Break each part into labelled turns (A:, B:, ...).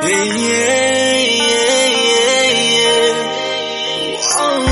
A: Yeah, yeah, yeah, yeah, yeah. Oh,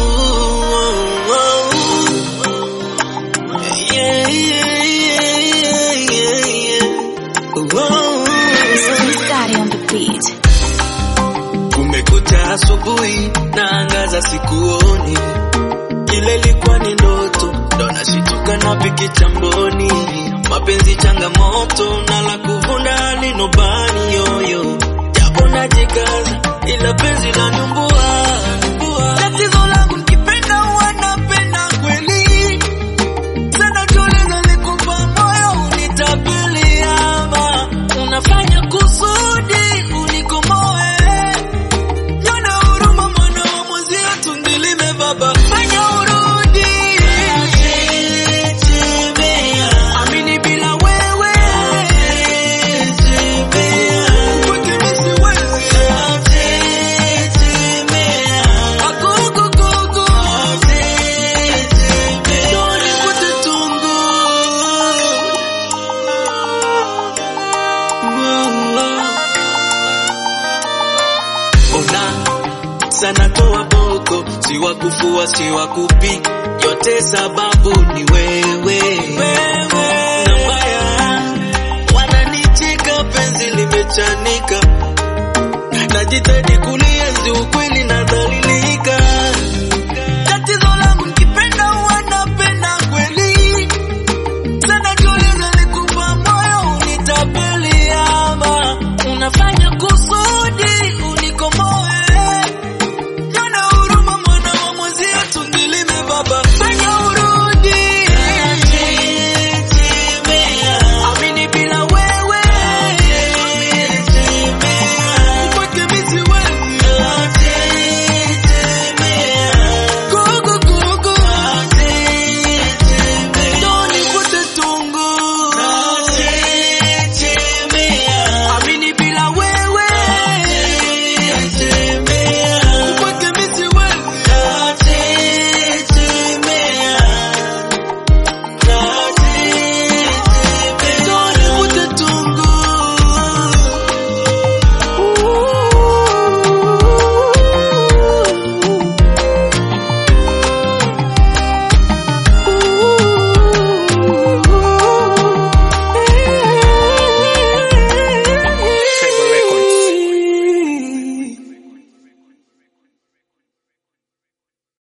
A: oh, oh. Yeah, yeah, yeah, yeah, yeah. Oh.
B: Daddy on the beat.
A: Kumekucha asubuhi, naangaza sikuoni, ile ilikuwa ni ndoto, ndo nashituka na piki chamboni. Mapenzi changamoto na la kuvunda linobani yoyo, japo najikaza, ila penzi la nyumbua. Tatizo langu nikipenda huwa napenda kweli, sana tuliza nikupa moyo unitapeli, ama unafanya kusudi unikomoe Nyona huruma mwana wa mwenzio tundilime baba Fanya urudi Amini bila wewe Kwake mimi siwezi. Agogogogo. Doni kute tungu. Ona sana toa boko, si wa kufua si wa kupi, yote sababu ni wewe. Na mbaya wananicheka, penzi limechanika, najitahidi kulienzi ukweli na